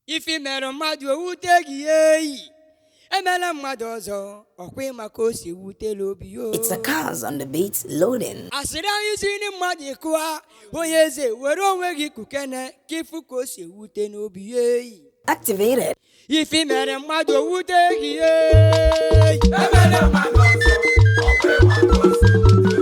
ife mere mmadụ owute gị eyi emela mmadụ ọzọ ọkwa ịma ka o si ewutela obi yo It's a cause on the beat loading. asịrị anyị si ndị mmadụ kụa onye eze were onwe gị kukene ka ịfụ ka o si ewute n'obi ya eyi Activated. ife mere mmadụ owute gị eyi emela mmadụ ọzọ ọkwa ịma ka o si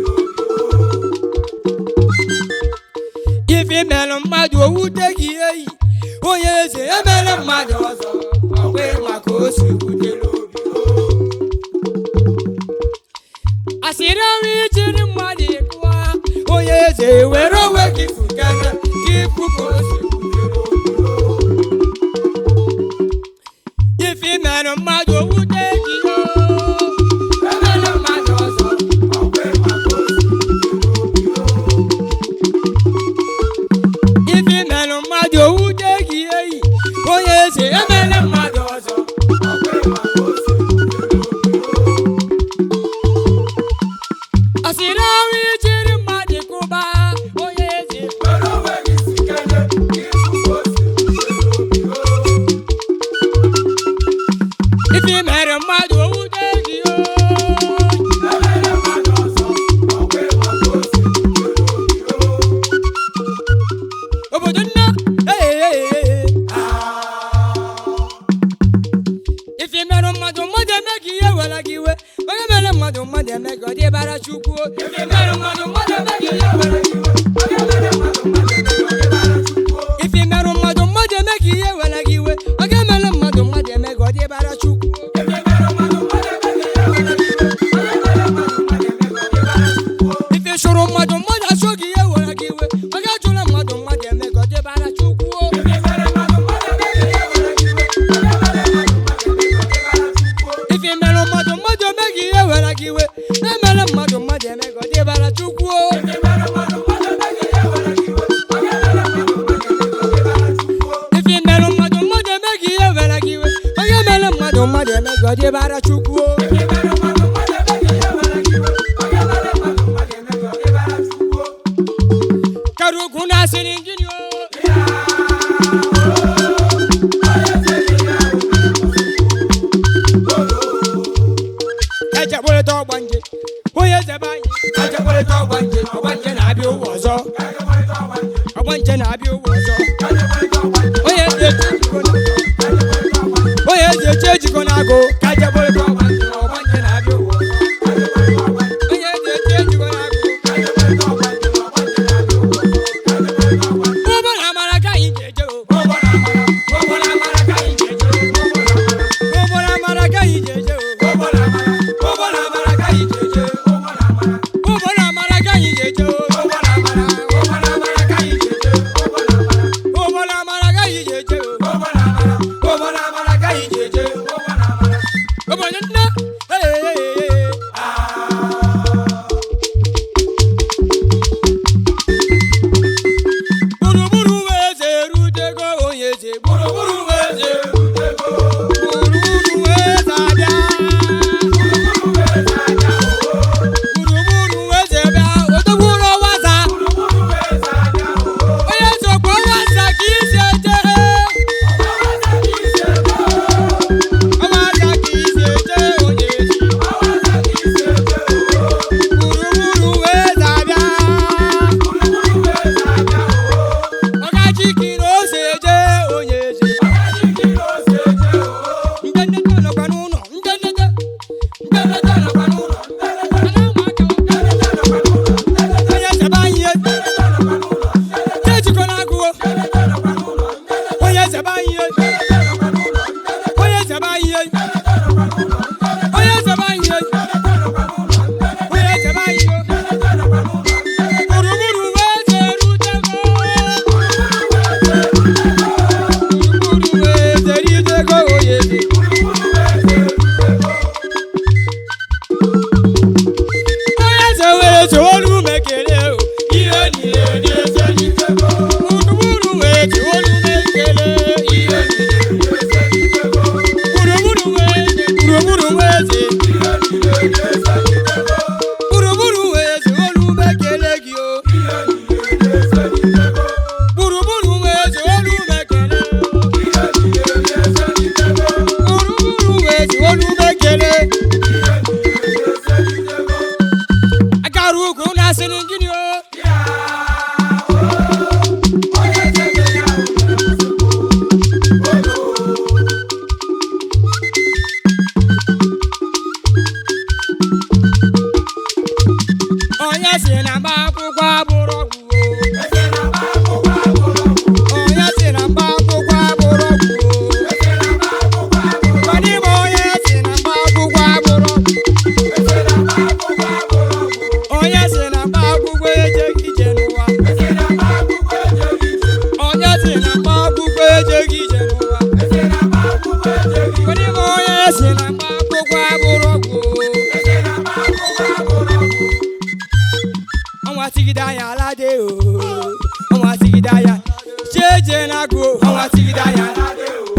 ife mere mmadụ owute gị eyi onye eze emela mmadụ ọzọ ọkwa ịma ka o si ewute n'obi asịrị ọnwụ ijiri mmadụ kụwa onye eze were onwe gị fukana ka ịfụ ka o si ewute n'obi ife mere mmadụ owute gị yo emela mmadụ ọzọ ọkwa ịma ka o si ife mere mmadụ owute gị eyi onye eze emela mmadụ ọzọ ọkwa ịma ka o si asịrị ọnwụ ijiri mmadụ kụba onye eze were onwe gị sikere ka ịfụ ka o si ife mere mmadụ owute gị yo emela mmadụ ọzọ ọkwa ịma ka o si obodo nne ife mere mmadụ mmadụ eme gị ihe were gị iwe onye mere mmadụ mmadụ eme gị ọ dị bara chukwu ife mere mmadụ mmadụ eme gị ihe were gị iwe onye mere mmadụ mmadụ eme gị ọ dị bara chukwu ife mere mmadụ mmadụ eme gị ihe were gị iwe onye mere mmadụ mmadụ eme gị ọ dị bara chukwu ife mere mmadụ mmadụ eme gị ihe were gị iwe onye mere mmadụ mmadụ eme gị ọ dị bara chukwu ife chụrụ mmadụ mmadụ achụ gị ihe were gị iwe onye chụrụ mmadụ mmadụ eme gị ọ dị bara chukwu ife mere mmadụ mmadụ eme gị ihe were gị iwe onye mere mmadụ mmadụ eme gị ọ dị bara chukwu ife mere mmadụ mmadụ eme gị ihe were gị iwe emere mmadụ mmadụ eme gị ọ dị bara chukwu ife mere mmadụ mmadụ eme gị ihe were gị iwe onye mere mmadụ mmadụ eme gị ọ dị bara chukwu kara ugwu na-asịrị gịnị o echekpụrịta ọgbanje onye zebe anyị echekpụrịta ọgbanje ọgbanje na-abịa ụwa ọzọ ọgbanje na-abịa ụwa ọzọ onye ezi eche ejiko na onye ezi eche ejiko na agụ ka echekpụrịta ọgbanje ọgbanje na-abịa ụwa ọzọ onye ezi eche ejiko na agụ ụgbọ na amara ka anyị ga-eje o ụgbọ na amara ka anyị ga-eje ụgbọ na amara ka anyị ga-eje o ụgbọ na amara ka anyị ga-eje ụgbọ na amara ka anyị ga-eje o ụgbọ na amara ka anyị ga-eje ụgbọ na amara ka anyị ga-eje o ụgbọ na amara ka anyị ga-eje obodo nne ee gburugburu wee eze erutego onye eze gburugburu wee eze erutego gburugburu wee eze abịa gburugburu wee eze bịa otogburu ọwaza onye eze okpu ọwaza ka isi eje ọwaza ka isi eje onye eze gburugburu wee eze abịa ọkachiki na ose eje onye eze ndendete nọkwa n'ụlọ ndendete ndendete nọkwa n'ụlọ ndendete ụmụaka onye zebe anyị ihe ejikọ na-agụwo onye zebe anyị ihe onye zebe anyị ihe onye zebe anyị ihe onye zebe anyị ihe gburugburu wee eze erutego gburugburu wee eze erutego onye eze onye eze were zewolu m ekele o ihe niile dị eze n'itego gburugburu wee zewolu m ekele ihe niile dị eze n'itego gburugburu wee eze gburugburu wee eze gburugburu wee zewolu m ekele gị o gburugburu wee zewolu m ekele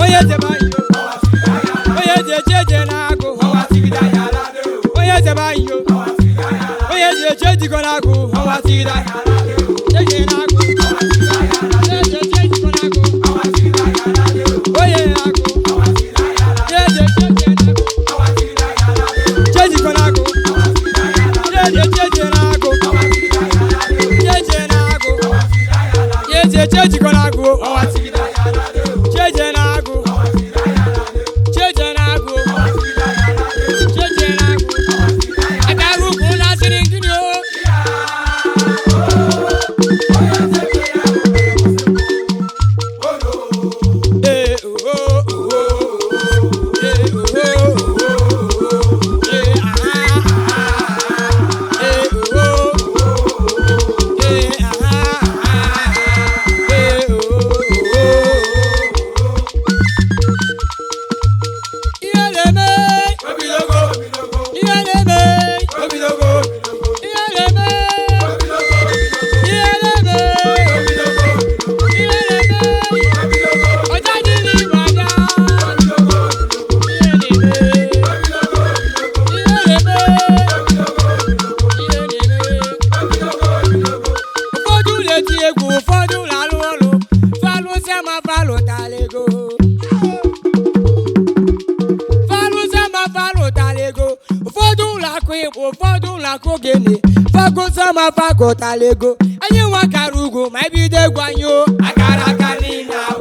onye zebe anyị o onye ji eche eje na-agụ onye zebe anyị o onye ji eche ejikọ na-agụ eje na-agụ eje eche ejikọ na-agụ onye na-agụ eje eche eje na-agụ chejikọ na-agụ eje eche eje na-agụ eje na-agụ eje eche ejikọ na-agụ cheje na-agụ cheje na-agụ cheje na-agụ agaghị ugwu na-asịrị nkiri o ee oho oho ee oho oho ee aha ee oho ee aha ee oho ihe na-eme ihe na-eme ihe na-eme ihe na-eme ihe na-eme ọjà dị n'igwe anya ihe na-eme ihe na-eme ihe na-eme ụfọdụ na-eti egwu ụfọdụ na-alụ ọlụ falụsịa ma falụtala ego falụsịa ma falụtala ego ụfọdụ ụlọ akụ igbo ụfọdụ ụlọ akụ gịnị fagụsịa ma fagụtala ego anyị nwa kara ugwu ma ebido egwu anyị o akara aka niile ahụ